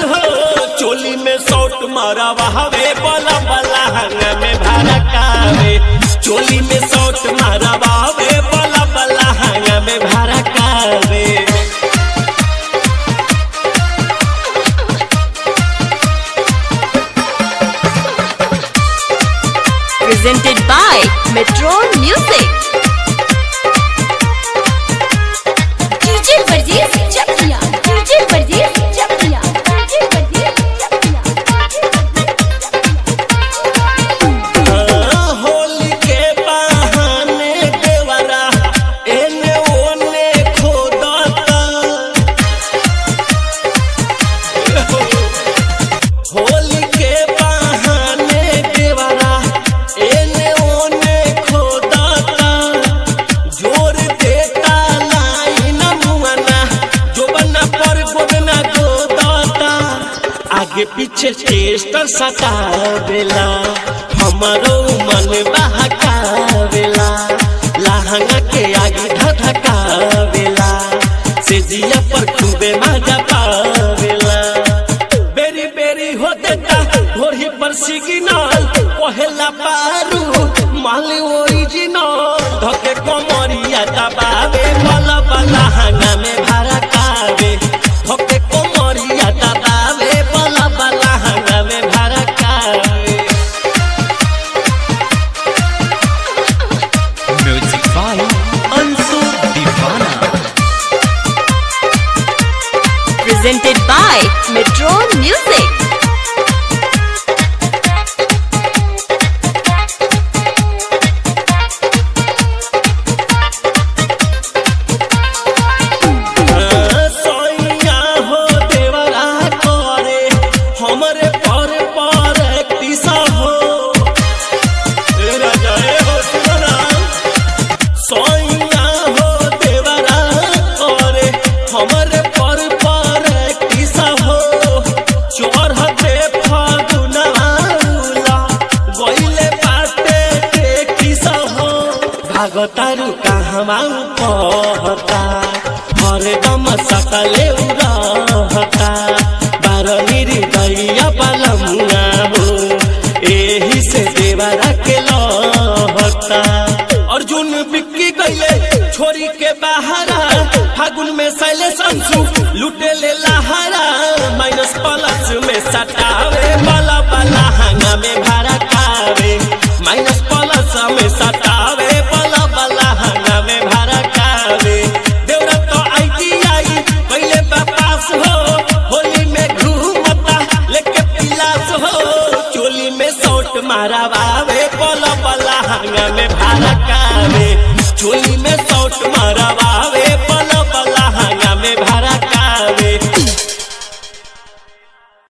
हो चोली में सौट मारा बहावे बला बला हंगा में भड़कावे चोली में सौट मारा बहावे बला बला हंगा में भड़कावे presented by Metro Music. DJ Pardees Chakia. DJ Pardees Chakia. DJ Pardees Chakia. Holi के बहाने देवरा एने ओने खोदता होली के बहाने देवरा एने ओने खोदता जोर देता लाइन मुआना जो बना पर गोदना गोदता आगे पीछे चेष्टा सतावेला हमारो मन बहकावेला लहंगा के आगे धधकावेला से जिया पर खूबे मजा पावेला बेरी बेरी हो देता घोड़ी पर सिग्नल पहला पारू माल ओरिजिनल धके कमरिया दबावे बला बला हंगा में भड़कावे धके कमरिया दबावे बला बला हंगा में भड़कावे Music by Ansu Divana. Presented by Metro Music. सोइया हो देवरा करे हमरे पर पर किसा हो ए राजा ए हो सुना सोइया हो देवरा करे हमरे पर पर किसा हो चढ़ते फागुनाला गइले बाटे के किसा हो भागतारू कहवा कहता हरदम सकले रहता बारही दैया पलमुआ हो एही से देवरा के लहता अर्जुन बिक्की गईले छोरी के बहारा फागुन में सैले संसु लुटे ले लहारा माइनस प्लस में सटावे बला बला हंगा में भाड़ा कावे माइनस प्लस में सटावे बला बला हंगा में भाड़ा कावे देवरा तो आईटीआई पहले पास हो होली में घूमता लेके पिलास हो चोली में सोट मारा बावे बला बला हंगा में भाड़ा